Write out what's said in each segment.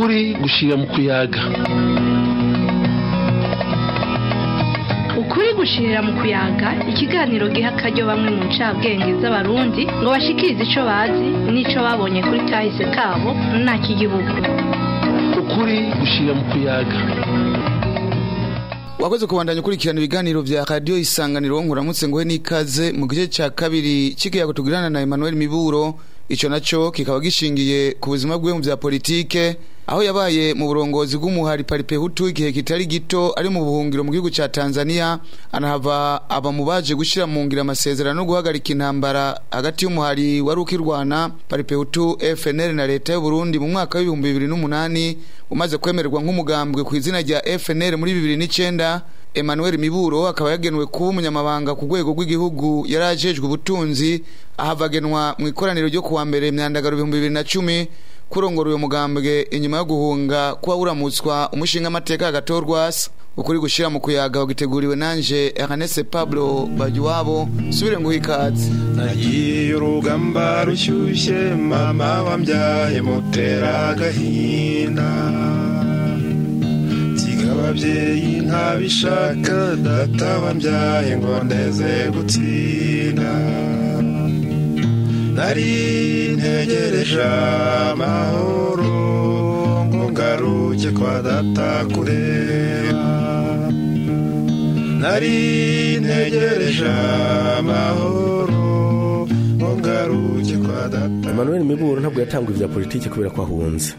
ukuri gushira mu kuyaga ukuri gushirira mu kuyaga ikiganiro giha akaryo bamwe mu ncabwenge z'abarundi ngo bashikirize ico bazi n'ico babonye kuri kahise kabo nta k'igihugu ukuri gushira mu kuyaga wakoze kubandanya ukurikirana ibiganiro vya radio isanganiro nkuramutse nguhe n'ikaze mu gice ca kabiri c'ikiyago tugirana na Emmanuel Miburo ico naco kikaba gishingiye ku buzima bwiwe mu vya politike aho yabaye mu burongozi bw'umuhari paripe hutu igihe kitari gito ari mu buhungiro mu gihugu ca Tanzania anahava aba mu baje gushira mu ngira amasezerano no guhagarika intambara hagati y'umuhari wari ukirwana paripe hutu FNL na leta y'u Burundi mu mwaka w'ibihumbi bibiri n'umunani umaze kwemererwa nk'umugambwe ku izina rya FNL muri bibiri n'icenda Emmanuel Miburo akaba yagenwe kuba umunyamabanga ku rwego rw'igihugu yari ajejwe ubutunzi ahavagenwa mu ikoraniro ryo kuwa mbere myandagaro ibihumbi bibiri na cumi kurongora uyu mugambwe inyuma yo guhunga kuba uramutswa umushinga amateka agatorwasa ukuri gushira mu kuyaga wagiteguriwe nanje Ernest Pablo Bajuwabo subire nguha ikaze nagiye urugamba rushyushye mama wambyaye mutera agahinda nsiga ababyeyi ntabishaka data wambyaye ngo ndeze gutsinda nari ntegereje amahoro ngo ngaruke kwa data kureba nari ntegereje amahoro ngo ngaruke kwa data Emmanuel Miburo ntabwo yatanguye ibya politiki kubera ko ahunze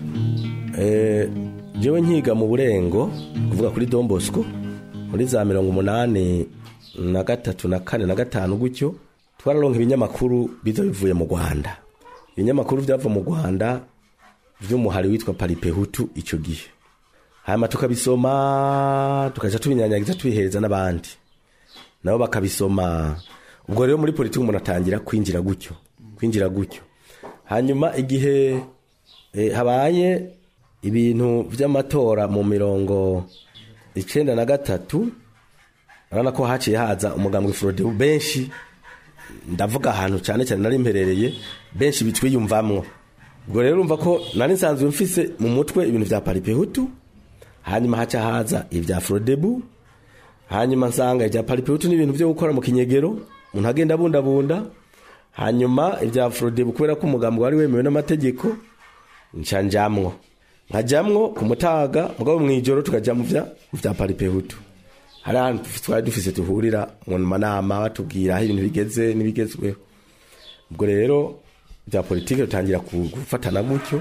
eh jewe nkiga mu burengo kuvuga kuri Don Bosco muri za mirongo umunani na gatatu na kane na gatanu gutyo twararonka ibinyamakuru biza bivuye mu Rwanda ibinyamakuru byava mu Rwanda vy'umuhari witwa Paripe Hutu ico gihe hanyuma tukabisoma tukaja tubinyanyagiza tubihereza n'abandi nabo bakabisoma ubwo rero muri politiki umuntu atangira kwinjira gutyo kwinjira gutyo hanyuma igihe eh, habaye ibintu vy'amatora mu mirongo icenda na gatatu urabona ko haciye haza umugambwe Frodebu benshi ndavuga ahantu cyane cyane nari mperereye benshi bitwiyumvamwo ubwo rero urumva ko nari nsanzwe mfise mu mutwe ibintu vya paripehutu hanyuma haca haza ibya frodebu hanyuma nsanga ibya paripehutu n'ibintu vyo gukora mu kinyegero umuntu agenda abundabunda hanyuma ibya frodebu kubera ko umugambi wari wemewe n'amategeko nca njamwo nkajamwo ku mutaga mugabo mw'ijoro tukaja mu vya mu vya paripehutu hari ahantu twari dufise tuhurira mu manama batubwira aho ibintu bigeze n'ibigezweho ubwo rero bya politiki dutangira gufatana gutyo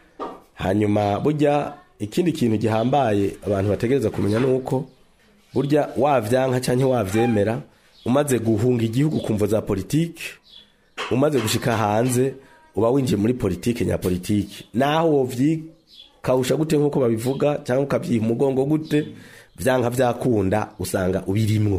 hanyuma burya ikindi kintu gihambaye abantu bategereza kumenya ni uko burya wavyanka cyangwa wavyemera umaze guhunga igihugu ku mvo za politiki umaze gushika hanze uba winjiye muri politiki nyapolitiki naho wovyikawusha gute nk'uko babivuga cyangwa ukabyiha umugongo gute vyanka vyakunda usanga ubirimwo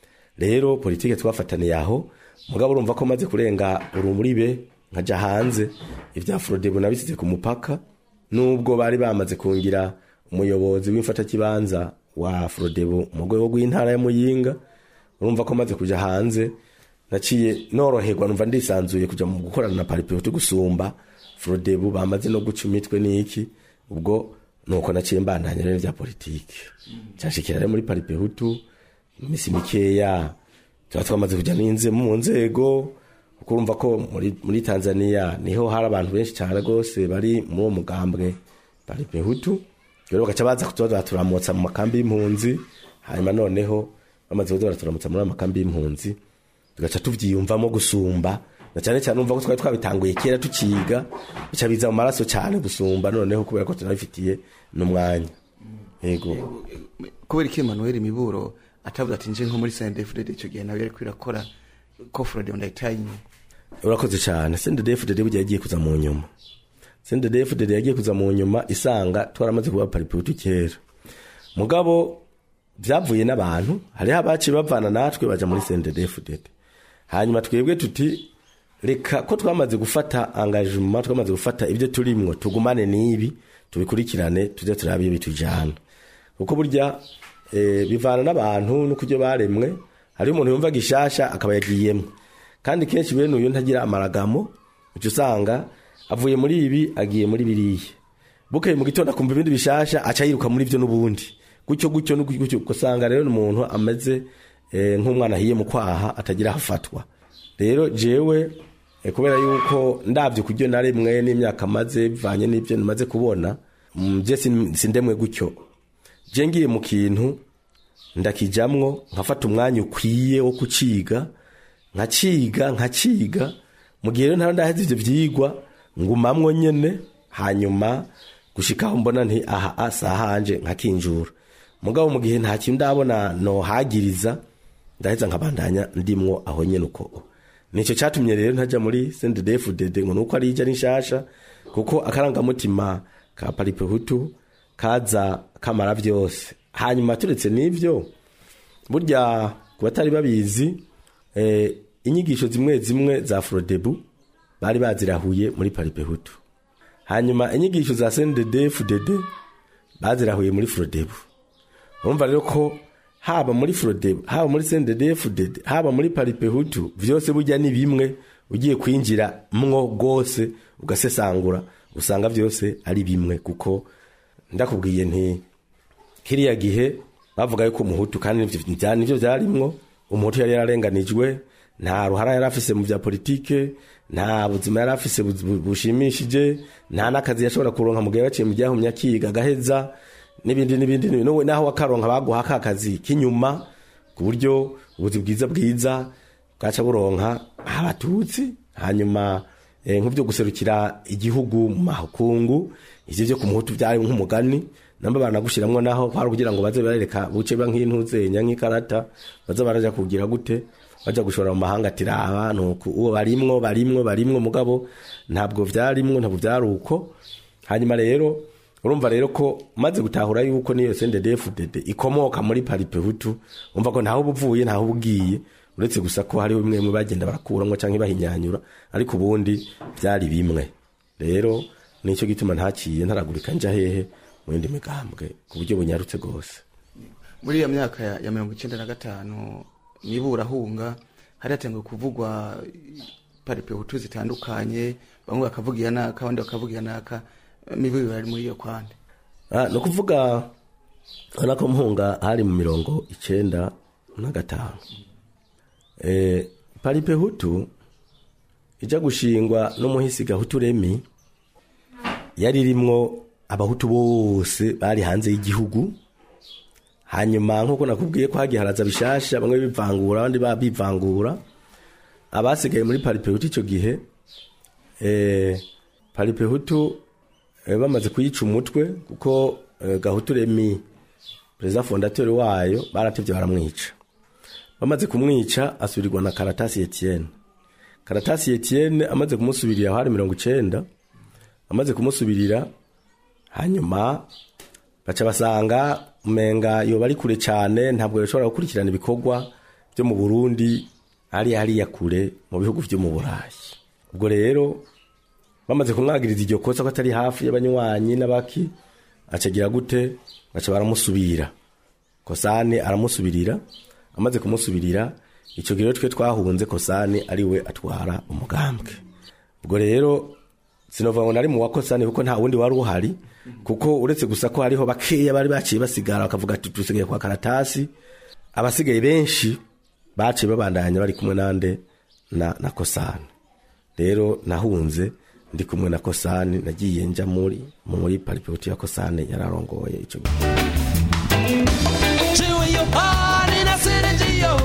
rero politike twafataniye aho mugabo urumva ko maze kurenga urumuribe nkaja hanze ivya Frodebu nabisize ku mupaka nubwo bari bamaze kungira umuyobozi w'imfatakibanza wa Frodebu mu rwego rw'intara ya Muyinga urumva ko maze kuja hanze naciye noroherwa numva ndisanzuye kuja mu gukorana na Paripehutu gusumba Frodebu bamaze no guca imitwe n'iki ubwo nuko naciye mbandanya rero vya politiki cyashikira rero muri paripehutu imisi mikeya tuba twamaze kuja n'inze mu nzego kuko urumva ko muri, muri tanzania niho hari abantu benshi cyane rwose bari muri uwo mugambwe paripehutu rero bagaca baza kutuba baturamutsa mu makambi y'impunzi hanyuma noneho bamaze kuza baraturamutsa muri ayo makambi y'impunzi tugaca tuvyiyumvamo gusumba na cyane cyane umva ko twari twabitanguye kera tukiga bica biza mu maraso cyane gusumba noneho kubera ko tunabifitiye n'umwanya yego kubera iki Emmanuel Miburo atavuze ati nje nko muri CNDD-FDD ico gihe nawe yariko irakora ko Frodebu ndayitanye urakoze cyane CNDD-FDD burya yagiye kuza mu nyuma CNDD-FDD yagiye kuza mu nyuma isanga twaramaze kuba pariputu kera mugabo byavuye n'abantu hariho abaciye bavana natwe baja muri CNDD-FDD hanyuma twebwe tuti reka ko twamaze gufata engagement twamaze gufata ibyo turimwo tugumane n'ibi tubikurikirane tuze turabe bitujana kuko burya e, bivana n'abantu no kuryo baremwe hari umuntu yumva gishasha akaba yagiyemo kandi kenshi bene uyu ntagira amaragamo uca usanga avuye muri ibi agiye muri biriya bukeye mu gitondo akumva ibindi bishasha aca yiruka muri byo n'ubundi gutyo gutyo n'ugu- gutyo ugasanga rero ni umuntu ameze eh, nk'umwana ahiye mu kwaha atagira aho afatwa rero jewe eh, kubera yuko ndabyo kuryo na rimwe n'imyaka maze bivanye n'ibyo nimaze kubona mm, je sin- sindemwe gutyo je ngiye mu kintu ndakijamwo nkafata umwanya ukwiye wo kuciga nkaciga nkaciga mu gihe rero ntara ndaheze ivyo vyigwa ngumamwo nyene hanyuma gushikaho mbona nti aha asa hanje nkakinjura mugabo mu gihe nta kintu ndabona nohagiriza ndaheza nkabandanya ndimwo aho nyene uko nico catumye rero ntaja muri CNDD-FDD ngo nuko ari ija nishasha kuko akarangamutima ka paripehutu kaza kamara vyose hanyuma turetse n'ivyo burya ku batari babizi eh, inyigisho zimwe zimwe za frodebu bari bazirahuye muri paripehutu hanyuma inyigisho za CNDD FDD bazirahuye muri frodebu urumva rero ko haba muri frodebu haba muri CNDD FDD haba muri paripehutu vyose burya ni bimwe ugiye kwinjira mwo gose ugasesangura usanga vyose ari bimwe kuko ndakubwiye nti kiriya gihe bavuga yuko umuhutu kandi nivyo vya- nivyo vyarimwo umuhutu yari yararenganijwe nta ruhara yari afise mu vya politike nta buzima yari afise bu- bu- bushimishije nta n'akazi yashobora kuronka mu gihe baciye mu ryahumye akiga agaheza n'ibindi n'ibindi n'ibindi. N'ubu naho wakaronka baguha ka kazi k'inyuma ku buryo ubuzi bwiza bwiza bwaca buronka abatutsi hanyuma eh, nk'ivyo guserukira igihugu mu makungu ivyo vyo ku muhutu vyari nk'umugani namba baranagushiramwo naho kwari kugira ngo baze barereka buce ba nk'intuzenya nk'ikarata baze baraja kugira gute baja gushora mu mahanga ati raba nuko uwo barimwo barimwo barimwo mugabo ntabwo vyarimwo ntabwo vyari uko hanyuma rero urumva rero ko maze gutahura yuko niyo CNDD-FDD ikomoka muri paripehutu umva ko ntaho ubuvuye ntaho ubugiye uretse gusa ko hariho bimwe bimwe bagenda barakuramwo canke bahinyanyura ariko ubundi vyari bimwe rero nico gituma ntaciye ntaragurika nja hehe mu yindi migambwe ku buryo bunyarutse gose muri iyo myaka ya, ya mirongo icyenda na gatanu niburahunga hari hatangiye kuvugwa paripehutu zitandukanye bamwe bakavuga iya naka abandi bakavuga iya naka mivuyo bari muri iyo kwande Ah, ni ukuvuga urabona ko mpunga hari mu mirongo icenda na gatanu eh, paripe hutu ija gushingwa n'umuhisi gahutu remi yari irimwo abahutu bose bari hanze y'igihugu hanyuma nk'uko nakubwiye ko hagiye haraza bishasha bamwe bivangura abandi ba- bivangura abasigaye muri paripe hutu icyo gihe eh, paripe hutu eh, bamaze kuyica umutwe kuko eh, gahutu remi perezida fondateur wayo baratevye baramwica bamaze kumwica asubirirwa na karatasi etienne karatasi etienne amaze kumusubirira hari mirongo icenda amaze kumusubirira hanyuma baca basanga umenga yoba ari kure cane ntabwo yoshobora gukurikirana ibikorwa byo mu burundi hariya hariya kure mu bihugu vyo mu burayi ubwo rero bamaze kumwagiriza iryo kosa ko atari hafi y'abanywanyi n'abaki acagira gute baca baramusubira kosani aramusubirira amaze kumusubirira icyo gihe rero twe twahunze kosani ari we atwara umugambwe ubwo rero sinovuga ngo nari mu wa kosani kuko nta wundi wari uhari kuko uretse gusa ko hariho bakeya bari baciye basigara bakavuga ati dusigaye kwa karatasi abasigaye benshi baciye babandanya bari kumwe nande na, na kosani rero nahunze ndi kumwe na kosani nagiye nja muri muri paripoti ya kosani yararongoye ico gihe Chewe yo hari na serejiyo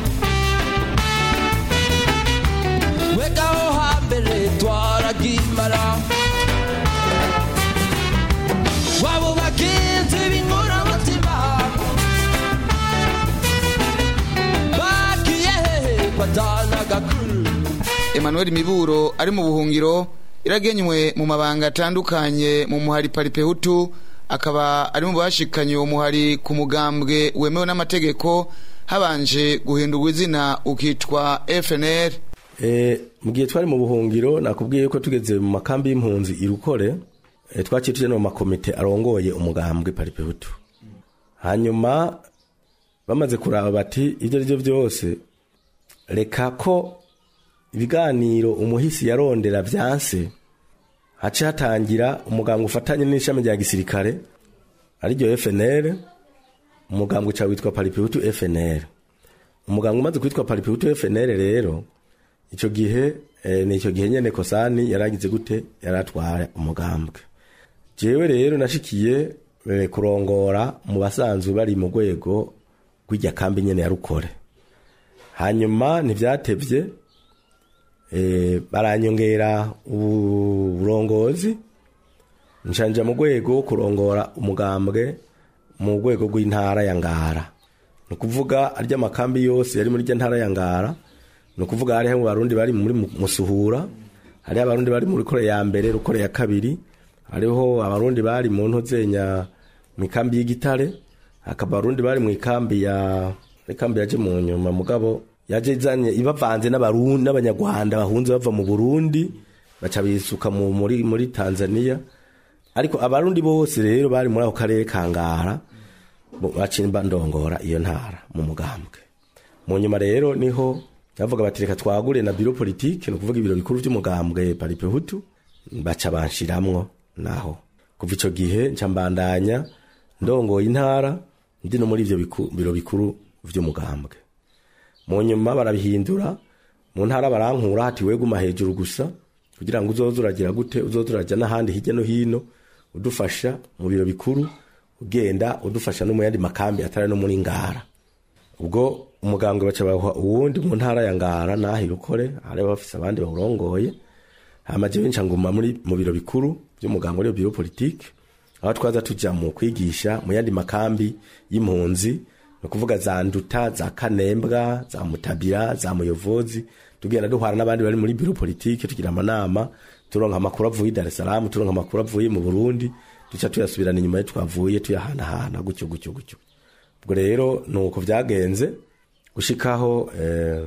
Wekaho hambere twaragimara Wabo bagenzi b'inkoramutima Bagiye hehe batana gakuru Emmanuel Miburo ari mu buhungiro iragenywe mu mabanga atandukanye mu muhari paripehutu akaba ari mu bashikanye uwo muhari ku mugambwe wemewe n'amategeko habanje guhindurwa izina ukitwa FNL e, mu gihe twari mu buhungiro nakubwiye ko tugeze mu makambi y'impunzi irukore e, twaciye tuje no mu makomite arongoye umugambwe paripehutu hanyuma bamaze kuraba bati ibyo arivyo byose reka ko ibiganiro umuhisi yarondera vyanse hace hatangira umugambwe ufatanye n'ishami rya gisirikare ariryo FNL umugambwe uca witwa paripihutu FNL umugambwe umaze kwitwa paripihutu FNL rero ico gihe eh, ni ico gihe nyene kosani yaragize gute yaratwara umugambwe jewe rero nashikiye eh, kurongora mu basanzwe bari mu rwego rw'irya kambi nyene ya rukore hanyuma ntivyatevye eh, baranyongera uburongozi nshanja mu rwego wo kurongora umugambwe mu rwego rw'intara ya ngara ni ukuvuga arya makambi yose yari muri rya ntara ya ngara ni ukuvuga hariho abarundi bari muri musuhura hariho abarundi bari muri kore ya mbere rukore ya kabiri hariho abarundi bari mu ntozenya mu ikambi y'igitare hakaba abarundi bari mu ikambi ya ikambi yaje mu nyuma mugabo yaje izanye ibavanze n'abarundi n'abanyarwanda bahunze bava mu burundi baca bisuka mu, muri, muri tanzania ariko abarundi bose rero bari muri ako karere ka ngara bo- bacimba ndongora iyo ntara mu mugambwe mu nyuma rero niho bavuga bati reka twagure na biro politike ni ukuvuga ibiro bikuru by'umugambwe paripehutu baca banshiramwo naho kuva ico gihe nca mbandanya ndongoye intara ndi no muri ivyo biku- biro bikuru vy'umugambwe mu nyuma barabihindura mu ntara barankura hati weguma hejuru gusa kugira ngo uzoze uragira gute uzoze urajya n'ahandi hirya no hino udufasha mu biro bikuru ugenda udufasha no mu yandi makambi atari no muri ngara ubwo umugambwe baca baha uwundi mu ntara ya ngara naho irukore hari bafise abandi bawurongoye hama jewe nca nguma muri mu biro bikuru by'umugambwe ariyo biro politike aho twaza tuja mu kwigisha mu yandi makambi y'impunzi ni ukuvuga za nduta za kanembwa za mutabira za muyovozi tugenda duhana n'abandi bari muri biro politike tugira amanama turonka amakuru avuye i dar es salaam turonka amakuru avuye mu burundi duca tuyasubirana inyuma yo twavuye tuyahanahana gutyo gutyo gutyo ubwo rero ni uko byagenze gushikaho eh,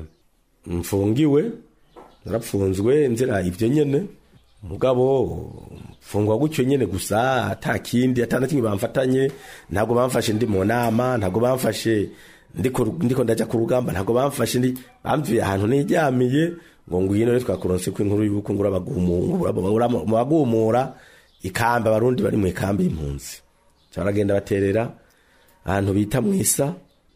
mfungiwe narapfunzwe nzira ibyo nyene mugabo mfungwa gutyo nyene gusa ata kindi ata na kimwe bamfatanye ntabwo bamfashe ndi mu nama ntabwo bamfashe ndiko ndiko ndaja ku rugamba ntabwo bamfashe ndi bamvuye ahantu niryamiye ngo ngwino rero twakuronse ko inkuru y'uko ngura abagumura mu bagumura ikambi abarundi bari mu ikambi y'impunzi baragenda baterera ahantu bita mwisa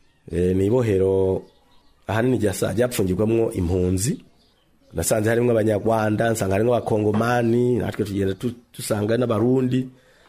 e, ni ibohero ahanini ryasa ryapfungirwamwo impunzi nasanze harimo abanyarwanda nsanga harimo abakongomani natwe tugenda tu- dusanga n'abarundi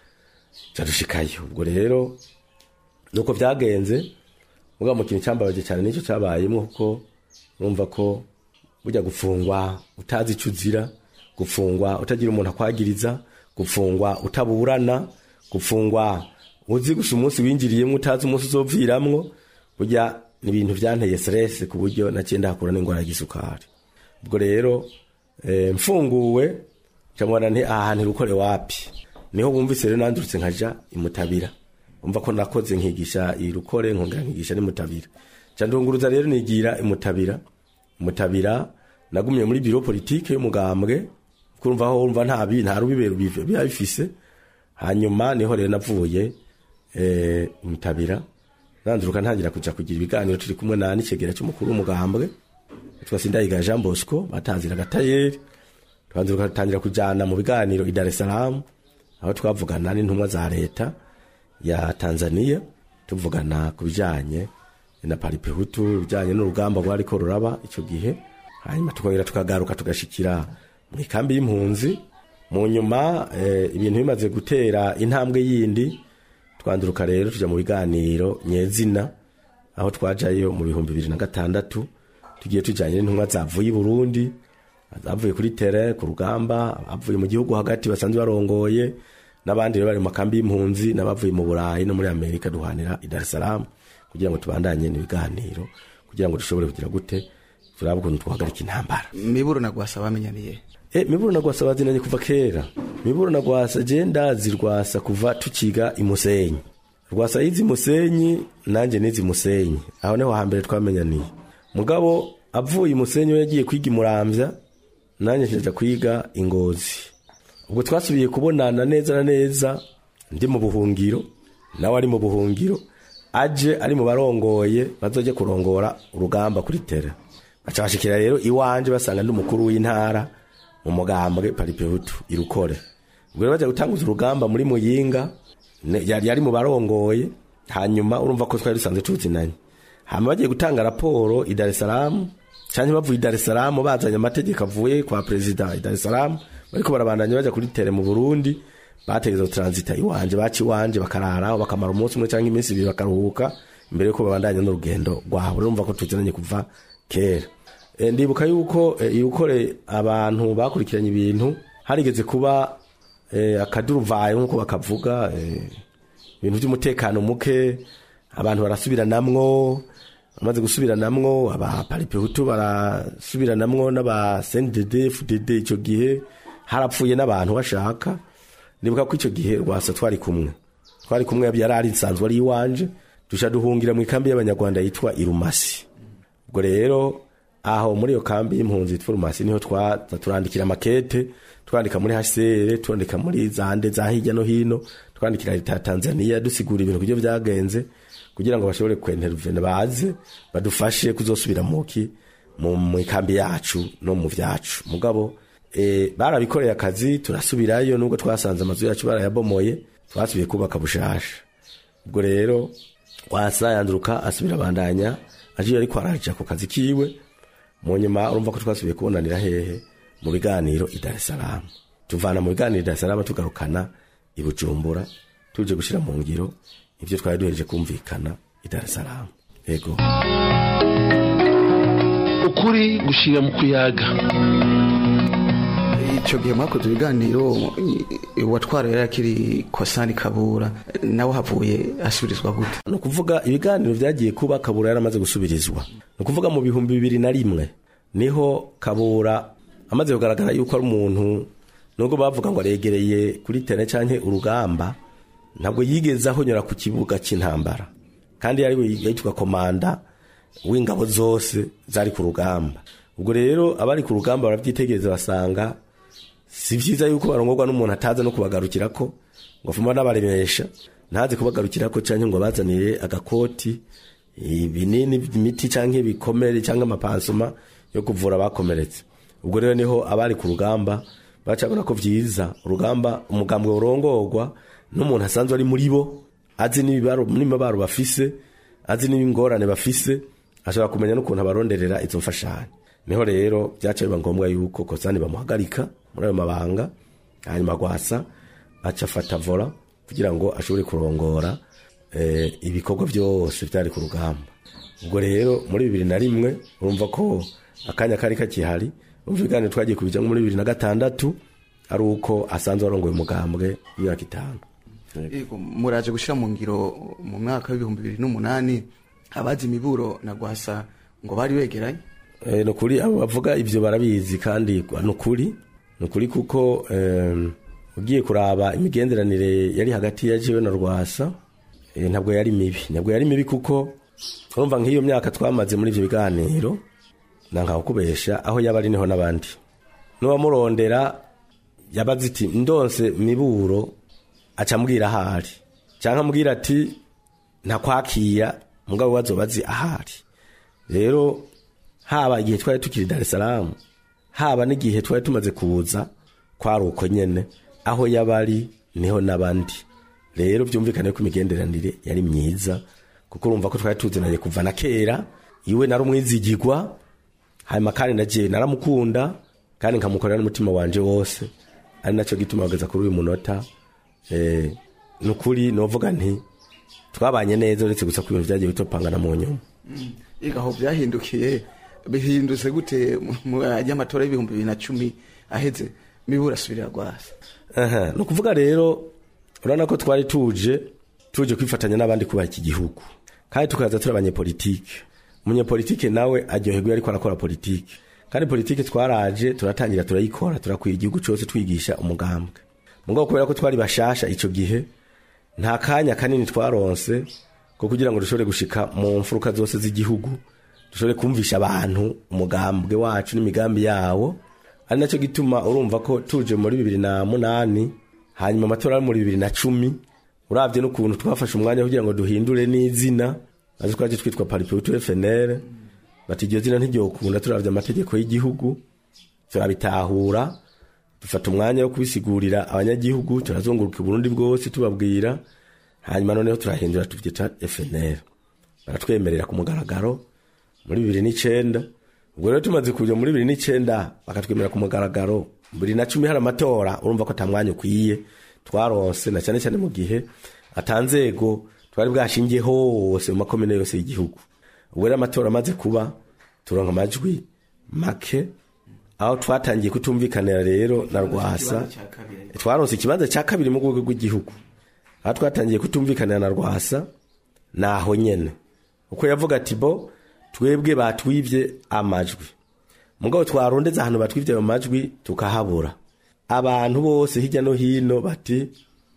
cadushikayo ubwo rero nuko byagenze mugabo mu kintu cyambabaje cyane nicyo cyabayemo kuko numva ko burya gufungwa utazi icyo uzira gufungwa utagira umuntu akwagiriza gufungwa utaburana gufungwa uzi gusa umunsi winjiriyemo utazi umunsi uzoviramwo burya ni ibintu byanteye stress ku buryo naciye hakura n'indwara y'igisukari ubwo rero eh, mfunguwe camubona nti aha hantu irukore wapi niho bumvise rero nandurutse nkaja imutabira umva ko nakoze nkigisha irukore nkongera nkigisha n'imutabira ca ndunguruza rero nigira imutabira imutabira nagumye muri biro politike y'umugambwe kurumva aho urumva nta bi nta rubibero biba bifise hanyuma niho rero navuye eh, imutabira nanduruka ntangira kuja kugira ibiganiro turi kumwe na n'ikegera cy'umukuru w'umugambwe twa sindayiga Jean Bosco batanzira agatayeri twanduruka tangira kujana mu biganiro i Dar es Salaam aho twavugana n'intumwa za leta ya Tanzania tuvugana ku bijanye na paripehutu bijanye n'urugamba rwariko ruraba ico gihe hanyuma tukongera tukagaruka tugashikira mu ikambi y'impunzi mu nyuma eh, ibintu bimaze gutera intambwe yindi twanduruka rero tuja mu biganiro nyezina aho twajayo mu bihumbi bibiri na gatandatu tugiye tujanye n'intumwa zavuye i Burundi zavuye kuri tere ku rugamba abavuye mu gihugu hagati basanzwe barongoye n'abandi rero bari mu makambi y'impunzi n'abavuye mu Burayi no muri Amerika duhanira i Dar es Salaam kugira ngo tubandanye n'ibiganiro kugira ngo dushobore kugira gute turabe ukuntu twahagarika intambara miburo na gwasa bamenyaniye E, miburo na gwasa bazinanye kuva kera miburo na gwasa je ndazi rwasa kuva tukiga imusenyi rwasa yizi musenyi nanje nizi musenyi aho niho hambere twamenyaniye mugabo avuye imusenyi we yagiye kwiga imuramvya nanje njaja kwiga ingozi ubwo twasubiye kubonana neza na neza ndi mu buhungiro nawe ari mu buhungiro aje ari mu barongoye bazoje kurongora urugamba kuri tere bacabashikira rero iwanje basanga ndi umukuru w'intara mu mugambwe paripehutu irukore ubwo rero bajya gutanguza urugamba muri muyinga ne- yari yari mu barongoye hanyuma urumva ko twari dusanzwe tuzinanye hama bagiye gutanga raporo i Dar es Salaam canke bavuye i Dar es Salaam bazanye amategeko avuye kwa perezida i Dar es Salaam bariko barabandanya baja kuri tere mu Burundi bategeza transita iwanje baci iwanje bakararaho bakamara umunsi umwe canke iminsi ibiri bakaruhuka imbere yuko babandanya n'urugendo rwabo urumva ko tuzinanye kuva kera e, ndibuka yuko e, yukore abantu bakurikiranye ibintu harigeze kuba e, akaduruvayo nk'uko bakavuga e, ibintu by'umutekano muke abantu barasubiranamwo bamaze gusubiranamwo abaparipehutu barasubiranamwo n'aba CNDD FDD icyo gihe harapfuye n'abantu bashaka ndibuka ko icyo gihe rwasa twari kumwe twari kumwe yari ari nsanzwe ari iwanje duca duhungira mu ikambi y'abanyarwanda yitwa irumasi ubwo rero aho muri iyo kambi y'impunzi yitwa irumasi niho twaza turandikira amakete twandika muri hcr twandika muri zande za hirya no hino twandikira leta ya tanzania dusigura ibintu kubyo byagenze kugira ngo bashobore kwentervene baze badufashe kuzosubira muki mu mu ikambi yacu no mu vyacu mugabo e, barabikoreye akazi turasubirayo nubwo twasanze amazu yacu barayabomoye twasubiye kubaka bushasha ubwo rero wasa yanduruka asubira bandanya aje ariko araja ku kazi kiwe mu nyuma urumva ko twasubiye kubonanira hehe mu biganiro i Dar es Salaam tuvana mu biganiro i Dar es Salaam tugarukana i Bujumbura tuje gushira mu ngiro ivyo twari duhereje kumvikana i Dar es Salaam yego ukuri gushira mu kuyaga icyo gihe mwakoze ibiganiro i- uwatwara yari akiri kosani kabura nawe havuye asubirizwa gute ni ukuvuga ibiganiro byagiye kuba kabura yaramaze gusubirizwa ni ukuvuga mu bihumbi bibiri na rimwe niho kabura amaze kugaragara yuko ari umuntu nubwo bavuga ngo aregereye kuri tene cyangwa urugamba ntabwo yigeze ahonyora ku kibuga cy'intambara kandi yari we yitwa komanda w'ingabo zose zari ku rugamba ubwo rero abari ku rugamba barabyitegereza basanga si byiza yuko barongorwa n'umuntu ataza no kubagarukira ko ngo afuma n'abaremesha ntaze kubagarukira ko cyangwa ngo bazanire agakoti ibinini imiti cyangwa ibikomere cyangwa amapansoma yo kuvura abakomeretse ubwo rero niho abari ku rugamba bacabona ko byiza urugamba umugambwe urongorwa n'umuntu asanzwe ari muri bo azi n'ibibaro n'imibaro bafise azi n'ingorane bafise ashobora kumenya n'ukuntu abaronderera izo mfashanyo niho rero byaca biba ngombwa yuko kosani bamuhagarika muri ayo mabanga hanyuma gwasa aca afata vola kugira ngo ashobore kurongora eh, ibikorwa byose byari ku rugamba ubwo rero muri bibiri na rimwe urumva ko akanya kari kakihari urumva ibiganiro twagiye kubijyamo muri bibiri na gatandatu ari uko asanzwe arongoye umugambwe w'imyaka itanu Yego, muraje gushyira mu ngiro mu mwaka w'ibihumbi bibiri n'umunani abazi imiburo na gwasa ngo bari begeranye Eh, ni ukuri abo bavuga ibyo barabizi kandi ni ukuri ni ukuri kuko em, ugiye kuraba imigenderanire yari hagati ya jewe na rwasa eh, ntabwo yari mibi ntabwo yari mibi kuko urumva nk'iyo myaka twamaze muri ibyo biganiro nankaho kubesha aho yaba ari niho n'abandi n'uwamurondera yabaze iti ndonse miburo aca ambwira ahari cyangwa ambwira ati ntakwakira mugabo wazoba azi ahari rero haba igihe twari tukiri Dar es Salaam haba n'igihe twari tumaze kuza kwari uko nyene aho yabari niho n'abandi rero byumvikane ko imigenderanire yari myiza kuko urumva ko twari tuzinanye kuva na kera iwe nari umwizigirwa hanyuma kandi nagiye naramukunda kandi nkamukorera n'umutima wanje wose ari nacyo gituma bageza kuri uyu munota eh, ni ukuri novuga nti twabanye neza uretse gusa ko ibintu byagiye bitopangana mu nyuma Ega aho byahindukiye bihindutse gute mu- mu y'amatora y'ibihumbi bibiri na cumi aheze miburo asubirira gwasa Aha, ni ukuvuga rero urabona ko twari tuje tuje kwifatanya n'abandi kubaha iki gihugu kandi tukaza turi abanyepolitike umunyepolitike nawe aryoherwa iyo ariko arakora politike kandi politike twaraje turatangira turayikora turakwira igihugu cyose twigisha umugambwe mugabo kubera ko twari bashasha icyo gihe nta kanya kanini twaronse ko kugira ngo dushobore gushika mu mfuruka zose z'igihugu dushobore kumvisha abantu umugambwe wacu n'imigambi yawo ari nacyo gituma urumva ko tuje muri bibiri na munani hanyuma amatora ari muri bibiri na cumi urabye n'ukuntu twafashe umwanya kugira ngo duhindure n'izina maze twaje twitwa paripehutu fnr bati iryo zina ntiryokunda turabye amategeko y'igihugu turabitahura dufata umwanya wo kubisigurira abanyagihugu turazunguruka uburundi bwose tubabwira hanyuma noneho turahindura tubyita fnr baratwemerera ku mugaragaro muri bibiri n'icenda ubwo rero tumaze kuja muri bibiri n'icenda bakatwemerera ku mugaragaro bibiri na cumi hari amatora urumva ko ata mwanya ukwiye twaronse na cyane cyane mu gihe atanzego twari bwashingiye hose mu makomine yose y'igihugu ubwo rero amatora amaze kuba turonka amajwi make aho twatangiye kutumvikanira rero na rwasa twaronse ikibanza cya kabiri mu rwego rw'igihugu aho twatangiye kutumvikanira na rwasa naho nyene uko yavuga ati bo twebwe batwivye amajwi mugabo twarondeza ahantu batwivye ayo majwi tukahabura abantu bose hirya no hino bati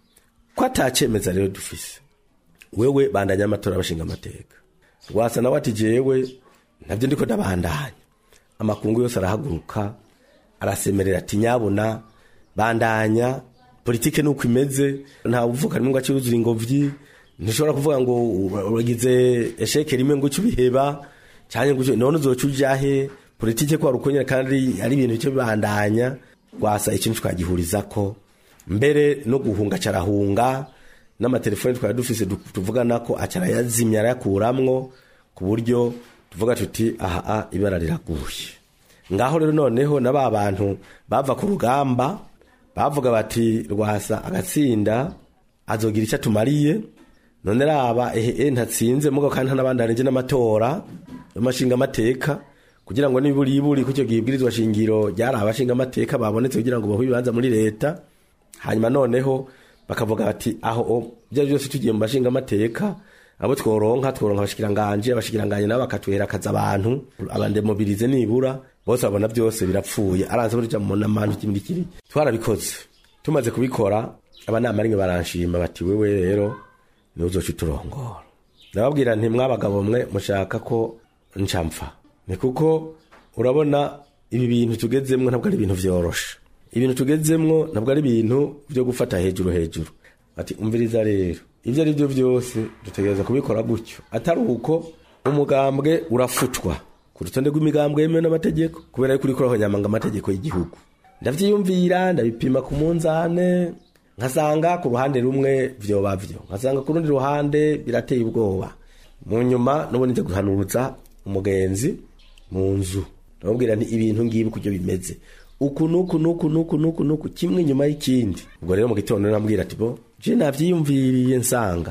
ko atacemeza rero dufise wewe bandanya amatora abashinga amateka rwasa nawe ati jewe nabyo ndiko ndabandanya amakungu yose arahaguruka arasemerera ati nyabuna bandanya politike nuko imeze nta uvuga rimwe ngo aciruzura ingobyi ntushobora kuvuga ngo uragize esheke rimwe ngo uce ubiheba cyane ngo uce- none uzoca ujahe politike ko warukonyera kandi ari ibintu bice bibandanya rwasa ikintu twagihurizako mbere no guhunga carahunga n'amatelefoni twari dufise du- tuvugana ko acarayazimya arayakuramwo ku buryo tuvuga tuti aha a ibara riraguye ngaho rero noneho na ba bantu bava ku rugamba bavuga bati rwasa agatsinda azogira icyo atumariye none raba ehe ntatsinze mugabo kandi ntanabandanije n'amatora y'amashinga amateka kugira ngo niburiburi ku icyo gihe ibwirizwa shingiro ryari abashinga amateka babonetse kugira ngo bahe ibibanza muri leta hanyuma noneho bakavuga bati aho o, ibyo ari byose tugiye mu bashinga amateka abo tworonka tworonka abashikiranganje abashikiranganje nabo bakatuherakaza abantu abandemobirize nibura bose babona byose birapfuye aranze burya mu namantu kimwe kiri twarabikoze tumaze kubikora abanama rimwe baranshima bati wewe rero ni uzoca uturongora ndababwira nti mwabagabo mwe mushaka ko ncamfa ni kuko urabona ibi bintu tugezemwo ntabwo ari ibintu vyoroshe ibintu tugezemwo ntabwo ari ibintu byo gufata hejuru hejuru ati umviriza rero ibyo ari byo byose dutegereza kubikora gutyo atari uko umugambwe urafutwa ku rutonde rw'imigambwe yemewe n'amategeko kubera yuko uriko urahonyamanga amategeko y'igihugu ndavyiyumvira ndabipima ku munzane nkasanga ku ruhande rumwe vyoba vyo nkasanga ku rundi ruhande birateye ubwoba mu nyuma nubundi nje guhanuza umugenzi mu nzu ndamubwira nti ibintu ngibi kuryo bimeze uku nuku nuku nuku nuku nuku kimwe nyuma y'ikindi ubwo rero mu gitondo nambwira ati bo je navyiyumviriye nsanga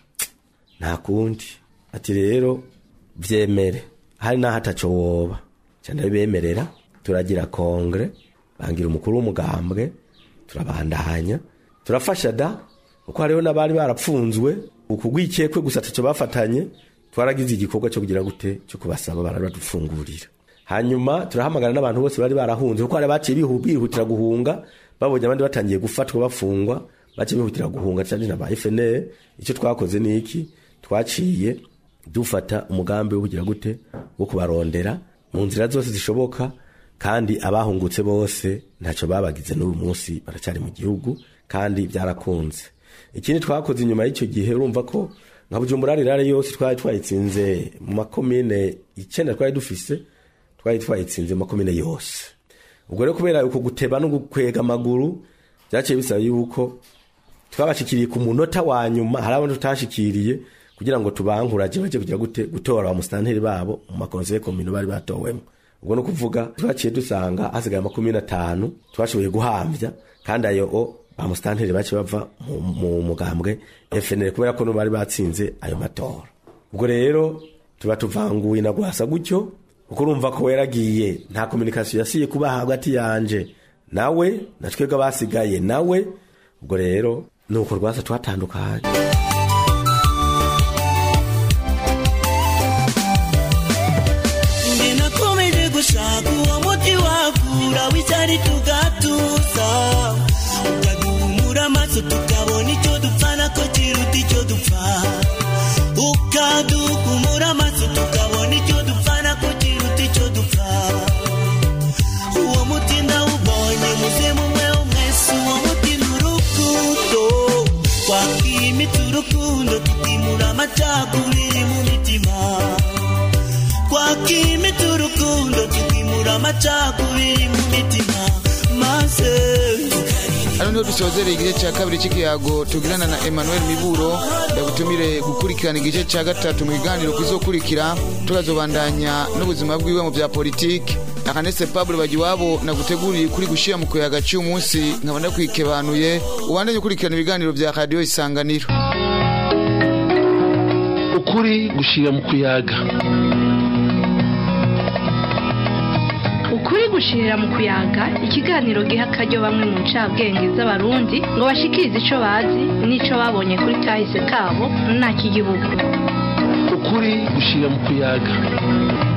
nta kundi ati rero vyemere hari naho ataco woba ca ndabibemerera turagira kongre bangira umukuru w'umugambwe turabandanya turafasha da kuko hariho n'abari barapfunzwe ukugwikekwe gusa ataco bafatanye twaragize igikorwa cyo kugira gute cyo kubasaba barari badufungurira hanyuma turahamagara n'abantu bose bari barahunze kuko hari abaciye bihu- bihutira guhunga babonye abandi batangiye gufatwa bafungwa baciye bihutira guhunga cyane na ba FNL icyo twakoze ni iki twaciye dufata umugambi wo kugira gute wo kubarondera mu nzira zose zishoboka kandi abahungutse bose ntacyo babagize n'uyu munsi baracyari mu gihugu kandi byarakunze ikindi twakoze inyuma y'icyo gihe urumva ko nka bujumbura rirare yose twari twayitsinze mu makomine icyenda twari dufise twari twayitsinze mu makomine yose ubwo rero kubera uko guteba no gukwega amaguru byaciye bisaba yuko twabashikiriye ku munota wa nyuma hari abandi tutashikiriye kugira ngo tubankuraje baje kugira gute gutora ba musitanteri babo mu makonseye komino bari batowemo ubwo no kuvuga twaciye dusanga hasigaye makumyabiri n'atanu twashoboye guhambya kandi ayo o ba musitanteri baciye bava mu, mu mugambwe FNL kubera ko no bari batsinze ayo matora ubwo rero tuba tuvanguye na gwasa gutyo kuko urumva ko yaragiye nta kominikasiyo yasiye kuba hagati yanje nawe na twebwe abasigaye nawe ubwo rero nuko rwasa twatandukanye Nge nakomeje gushaka uwo muti wavura w'icyari tugatuza ukaduhumura amaso tukabona icyo dupfana ko kiruta icyo dupfa ukaduhumura amaso tukabona icyo dupfana ko kiruta icyo dupfa uwo muti ndawubonye muze mumwe umwese uwo muti ni urukundo twakwimita urukundo tukimura amacakubiri mu mitima twakimita urukundo tukimura amacakubiri mu mitima maze niho dusozereye igice cya kabiri cy'ikiyago tugirana na emmanuel miburo yagutumire gukurikirana igice cya gatatu mu biganiro kizokurikira tukazobandanya n'ubuzima bwiwe mu bya politiki akanese pablo bagiwabo naguteguriye kuri gushyira mu kuyaga cy'uyu munsi nkaba ndakwikebanuye ubandanye ukurikirana ibiganiro bya radiyo isanganiro ukuri gushira mu kuyaga ukuri gushirira mu kuyaga ikiganiro giha akaryo bamwe mu ncabwenge z'abarundi ngo bashikirize ico bazi n'ico babonye kuri kahise kabo nta kigihugu ukuri gushira mu kuyaga